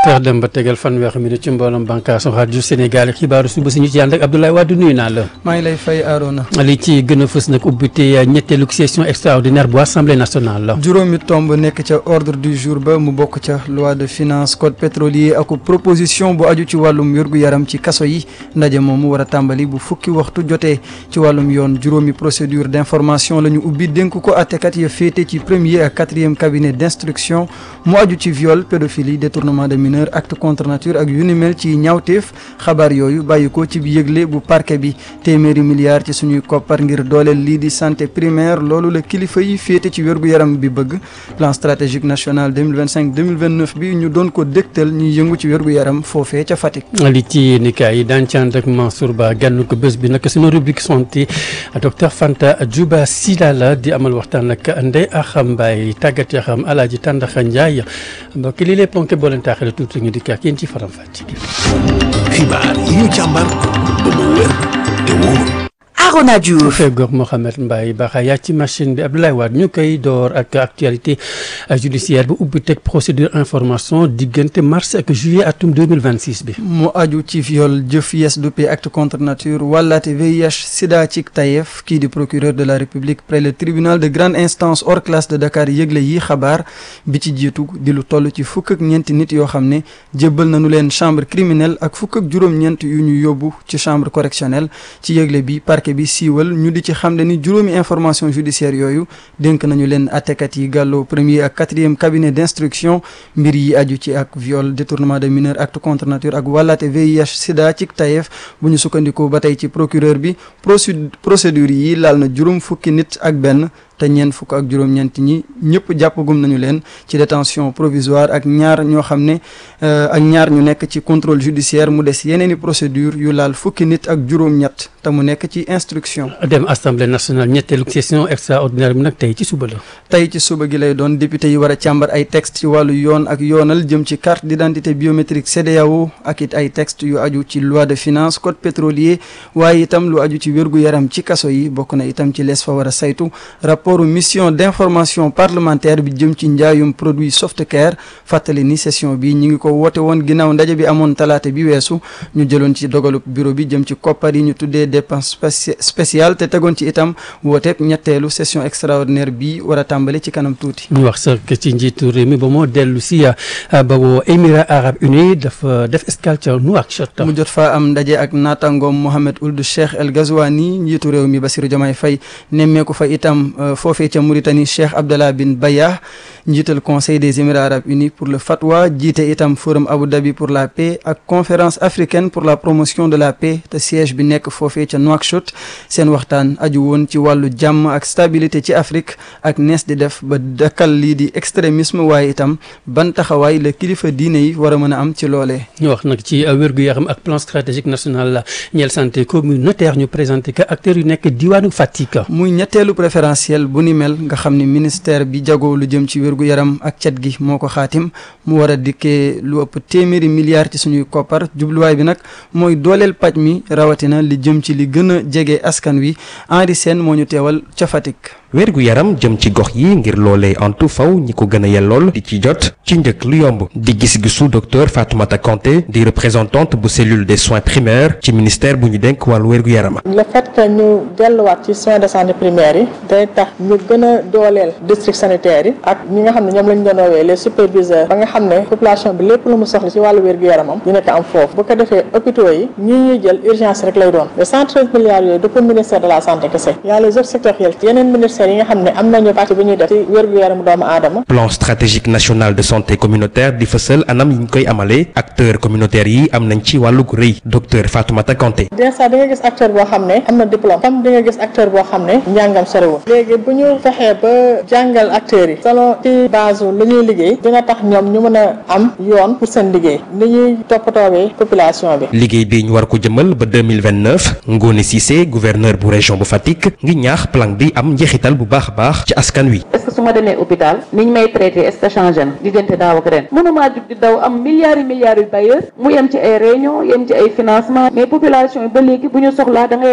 teex dem ba tegal fanweeri minute ci mbooloom bànqaasu rajo Sénégal xibaaru suba si ñu ci ànd ak Abdoulaye Wade nuyu naa la. maa ngi lay fay Arona. li ci gën a fës nag ubbite ñetteelu session extraordinaire bu assemblée nationale la. juróomi tomb nekk ca ordre du jour ba mu bokk ca loi de finance code pétrolier ak proposition bu aju ci wàllum wérgu yaram ci kaso yi ndaje moomu war a tàmbali bu fukki waxtu jotee ci wàllum yoon juróomi procédure d' information la ñu ubbi dénk ko àttekat ya féete ci premier ak quatrième cabinet d' instruction mu aju ci viol pédophilie détournement de mineur acte contre nature ak yu ni mel ci ñaawteef xabaar yooyu bàyyi ko ci yëgle bu parquet bi téeméeri milliards ci suñuy koppar ngir dooleel lii di santé primaire loolu la kilifa yi féete ci wérgu yaram bi bëgg plan stratégique national 2025 2029 bi ñu doon ko dégtal ñuy yëngu ci wérgu yaram foofee ca Fatick. li ci nikaay yi daan ci ànd ak Mansour Ba gànn ko bés bi nag suñu rubrique santé docteur Fanta Djouba Silala di amal waxtaan ak Ndeye Axam Mbaye tàggat yaxam Alaaji Tàndaxa Njaay mbokk li lay ponké boo leen taaxale tuuti ñu dikk ak yéen ci faram fàcc xibaar yi ñu càmbar ba mu wér te wóor Arona Diouf fegoog Mohamed Mbaye Baxa yaa ci machine bi Abdoulaye Wade ñu koy door ak actualité judiciaire bu ubbi teg procédure information diggante mars ak juillet atum 2026 bi mu aju ci viol jëf yes dupe acte contre nature wàllaate VIH sida ci tayef kii di procureur de la république près le tribunal de grande instance hors classe de Dakar yëgle yi xabaar bi ci jiitu di lu toll ci fukk ak ñeenti nit yoo xam ne jébbal nañu leen chambre criminelle ak fukk ak juróom-ñeent yu ñu yóbbu ci chambre correctionnelle ci yëgle bi parquet bi siiwal ñu di ci xam ne ni juróomi information judiciaire yooyu dénk nañu leen attekat yi gàlloo premier ak quatrième cabinet d' instruction mbir yi aju ci ak viol détournement de mineur acte contre nature ak wàllaate VIH sida ci tayef bu ñu sukkandikoo ba tey ci procureur bi procédure yi laal na juróom fukki nit ak benn te ñeent fukk ak juróom-ñeent ñi ñëpp jàppagum nañu leen ci détention provisoire ak ñaar ñoo xam ne ak ñaar ñu nekk ci contrôle judiciaire mu des yeneeni procédure yu laal fukki nit ak juróom-ñett te mu nekk ci instruction. dem assemblée nationale ñetteelu session extraordinaire bi nag tey ci suba la. tey ci suba gi lay doon député yi war a càmbar ay texte ci wàllu yoon ak yoonal jëm ci carte d' identité biométrique CEDEAO ak it ay texte yu aju ci loi de finance code pétrolier waaye itam lu aju ci wérgu yaram ci kaso yi bokk na itam ci lees fa war a saytu rapport mission d'information parlementaire bi jëm ci njaayum produit Softcare fàttali ni session bi ñi ngi ko woote woon ginnaaw ndaje bi amoon talaata bi weesu ñu jëloon ci dogalu bureau bi jëm ci koppar yi ñu tuddee dépense spéciale te tegoon ci itam wooteeb ñetteelu session extraordinaire bi war a tàmbali ci kanam tuuti. ñu wax sax ci njiitu réew mi ba moo dellu si ba woo Émirats arabes unis dafa def escale ca Nouakchott. mu jot faa am ndaje ak naataangoom Mohamed Ould Cheikh El Ghazouani njiitu réew mi Bassirou Diomaye Faye nemmeeku fa itam. foofee ca Mauritanie Cheikh Abdallah bin Bayah njiital conseil des émirats arabes unis pour le fatwa jiite itam forum Abu Dhabi pour la paix ak conférence africaine pour la promotion de la paix te siège bi nekk foofee ca Nouakchott seen waxtaan aju woon ci wàllu jàmm ak stabilité ci Afrique ak nees di def ba dakkal lii di extrémisme waaye itam ban taxawaay la kilifa diine yi war a mën a am ci loolee. ñu wax nag ci wér-gu-yaram ak plan stratégique national la ñeel santé communautaire ñu présenté que acteurs yu nekk diwaanu Fatick. muy ñetteelu préférentiel bu ni mel nga xam ne ministère bi jagoo lu jëm ci wérgu yaram ak cet gi moo ko xaatim mu war a dikkee lu ëpp téeméeri milliards ci suñuy koppar jubluwaay bi nag mooy dooleel paj mi rawatina li jëm ci li gën a jege askan wi Henri Sène moo ñu teewal ca Fatick. wérgu yaram jëm ci gox yi ngir loolee antu faw ñi ko gën a yellool di ci jot ci njëkk lu yomb di gis-gisu docteur Fatoumata Kanté di représentante bu cellule des soins primaires ci ministère bu ñu dénk wàllu wérgu yaram le fait que ñu delluwaat ci soins de santé primaires yi day tax ñu gën a dooleel district sanitaire yi ak ñi nga xam ne ñoom lañ doon woowee les superviseurs ba nga xam ne population bi lépp lu mu soxla ci wàllu wérgu yaramam dina ko am foofu bu ko defee hôpitaux yi ñi ñuy jël urgence rek lay doon les 113 milliards yooyu du pour ministère de la santé kese y a les autres sectoriels yeneen ministères yi nga xam ne am nañu parti bi ñuy def ci wérgu yaramu doomu aadama plan stratégique national de santé communautaire di fësal anam yi ñu koy amalee acteurs communautaires yi am nañ ci wàllu gu rëy docteur Fatoumata Kanté des fois di nga gis acteur boo xam ne am na diplôme comme di nga gis acteur boo xam ne njàngam sorewul léegi bu ñu fexee ba jàngal acteurs yi selon ci base lu ñuy liggéey dina tax ñoom ñu mën a am yoon pour seen liggéey ni ñuy toppatoowee population bi liggéey bi ñu war ko jëmal ba 2029 Ngone Cissé gouverneur bu région bu Fatick ngi ñaax plan bi am njeexital bu baax a baax ci askan wi est-ce que su ma demee hôpital niñ may traité est-ce que changé na diggante daaw ak ren mënumaa jug di daw am milliards yi milliards yu bailleurs mu yem ci ay réunion yem ci ay financement mais population yi ba léegi bu ñu soxlaa da ngay